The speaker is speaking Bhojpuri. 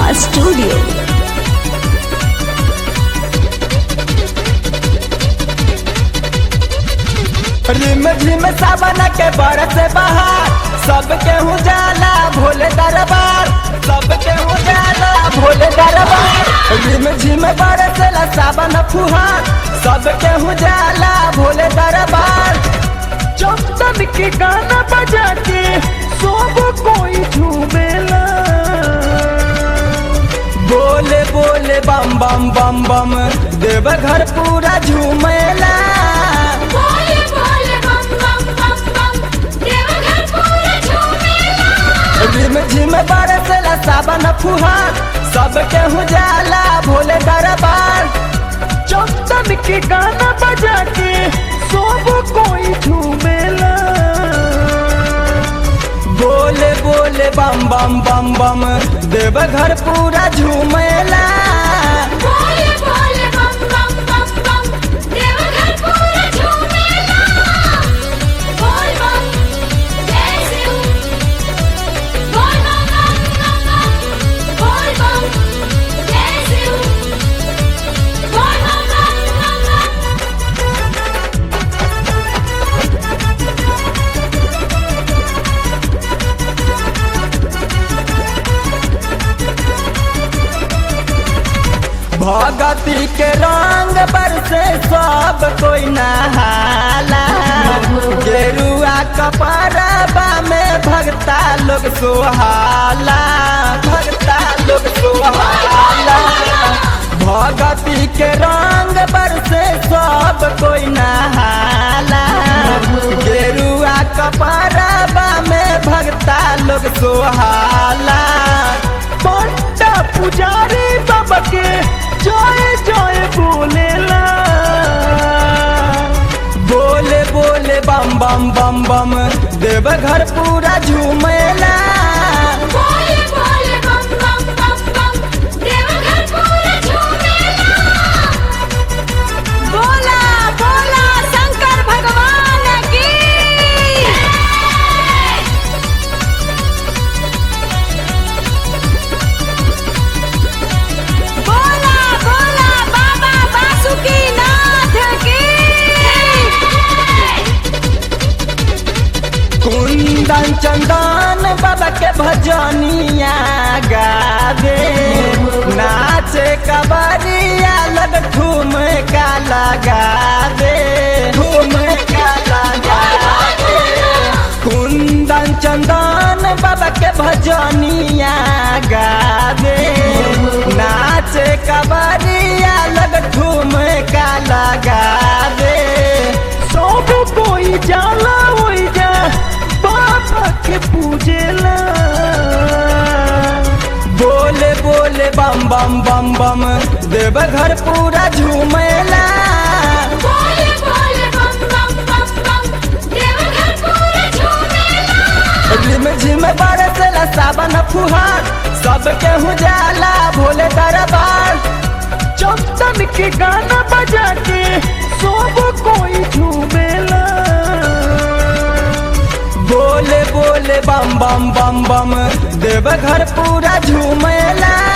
Studio. रिम झिम सावन के बरस बहार सबके उजाला भोले दरबार सबके उजाला भोले दरबार रिम झिम बरस सावन फुहार सबके उजाला भोले दरबार चंदन के गाना बजा के सब कोई झूमेला बोले बोले बम बम बम बम देवघर पूरा झूमेला बोले बोले बम बम बम बम देवघर पूरा झूमेला रिम झिम बरस सावन फुहार सबके उजाला भोले दरबार चंदन के गाना बजा के सब कोई झूमेला बोले बोले बम बम बम बम देवघर पूरा झूमेला बोले बोले बम बम बम बम देवघर पूरा झूमेला बोल बम जय शिव बोल बम बम बम बम बोल बम जय शिव बोल बम बम बम बम भगती के रंग बरसे सब कोई नहाला गेरुआ कपरबा में भगता लोग सोहाला भगता लोग सोहाला भगती के रंग बरसे सब कोई नहाला गेरुआ कपरबा में भगता लोग सोहाला पंडा पुजारी बाबा के जय जय बोलेला बोले बोले बम बम बम बम देवघर पूरा झूमेला बोले बोले बम बम बम बम देवघर पूरा झूमेला बोला बोला शंकर भगवान की बोला बोला बाबा बासुकीनाथ की कुंदन चंदन बाबा के भजनिया गावे नाचे कबरिया लग ठूम का लगावे ठूम का लगावे कुंदन चंदन बाबा के भजनिया गावे नाचे कबरिया लग ठूम का लगावे सब कोई जाला होई जा बाबा के पूजेला बोले बोले बम बम बम बम देवघर पूरा झूमेला बोले बोले बम बम बम बम देवघर पूरा झूमेला रिम झिम बरसला सावन फुहार सबके उजाला भोले दरबार चंदन के गाना बजा के सब कोई झूमेला बोले बोले बम बम बम बम देवघर पूरा झूमेला